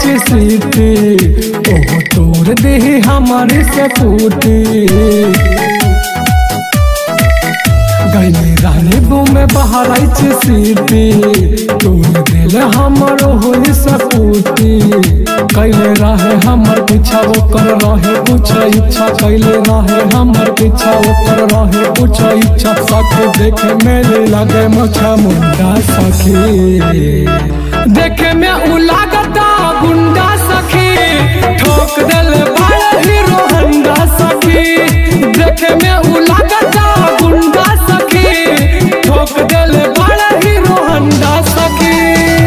सीटी ओहो तोर देही हमारे से फूटी गईले रानी बुमे बहराइच सीटी तोर दिल हमर होई सपूती कैले रहे हमर पीछा ओकर रहे कुछ इच्छा कैले रहे हमर पीछा ओकर रहे कुछ इच्छा सखी देखे मेले लगे मछा मुंडा सखी देखे में उ लागता गुंडा सखी ठोक दिल बड़ा हीरो हंडा सखी देखे में उ लागता गुंडा सखी ठोक दिल बड़ा हीरो हंडा सखी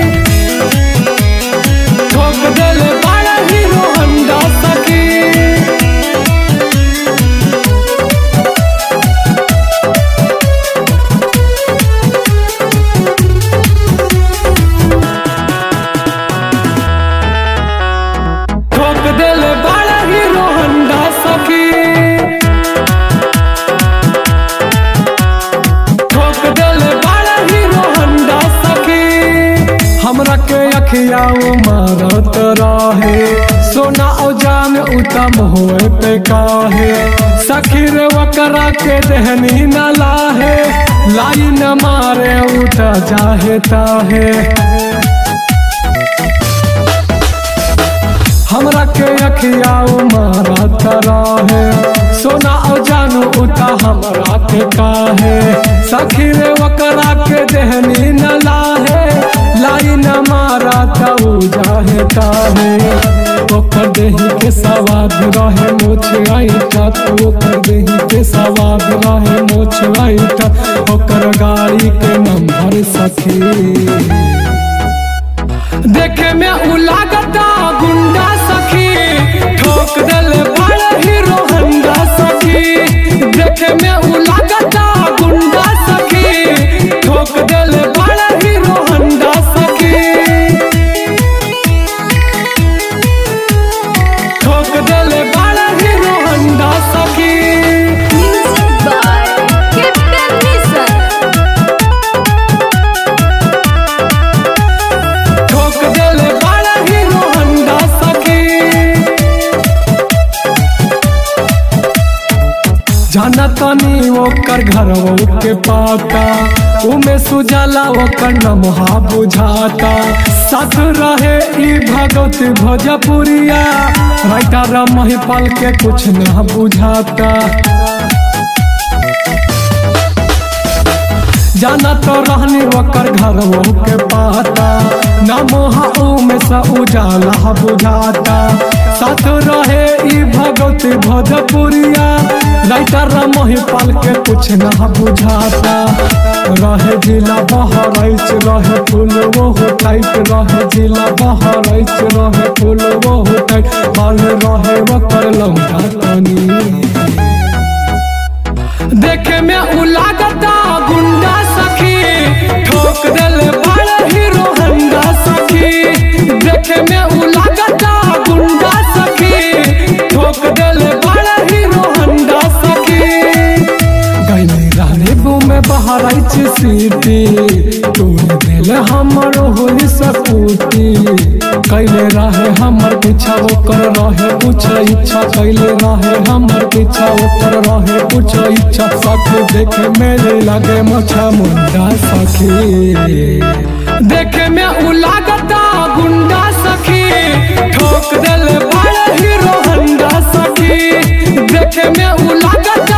ठोक दिल बड़ा हीरो हंडा सखी ठोक दिल बड़ा हीरो हंडा सखी ठोक दिल बड़ा हीरो हंडा सखी हमरा के अखिया मारत रहे सोना औ जान उत्तम होए पे काहे सखी रे वकरा के देहनी न लाहे लाई न मारे उठ जाहे ताहे हमरा के अखिया मारा तरा है सोना और जानू उता हमरा के काहे सखी रे वकरा के देहनी न लाहे लाई न मारा तऊ जाहे काहे ओकर देही के सवाद रहे मोछ आईटा तो ओकर देही के सवाद रहे मोछ आईटा ओकर गाड़ी के नंबर सखी देखे में उ लागता गुंडा सखी ठोक दिल बड़ा हीरो हंडा सखी देखे में उ लागता गुंडा सखी ठोक दिल बड़ा हीरो हंडा सखी ठोक दिल बड़ा हीरो हंडा सखी Music by Captain Nissan. ठोक दिल बड़ा हीरो हंडा सखी जाना तनी ओकर घर के पाता उमे सुजाला ओकर नमहा बुझाता साथ रहे ई भगवत भोजपुरिया राइटर महिपाल के कुछ न बुझाता जाना तो रहनी ओकर घर के पाता नमोहा में सा उजाला बुझाता साथ रहे ई भगवत भोजपुरिया राइटर महिपाल के कुछ न बुझाता रहे जिला बहराइच रहे फूल वो टाइट रहे जिला बहराइच रहे फूल वो टाइट बाल रहे ओकर लंबा तनी देखे में उ लागता गुंडा सखी ठोक दिल बड़ा हीरो हंडा सखी देखे में उ लागता गुंडा सखी ठोक दिल बड़ा हीरो हंडा सखी गईले रानी बुमे बहराइच सीटी तोर दिल हमर होई सपूती कैले रहे हमर पीछा ओकर रहे कुछ इच्छा कैले रहे हमर पीछा ओकर रहे कुछ इच्छा सखी देखे मेरे लगे मछा मुंडा सखी देखे में उ लागता गुंडा सखी ठोक दिल बड़ा हीरो हंडा सखी देखे में उ लागता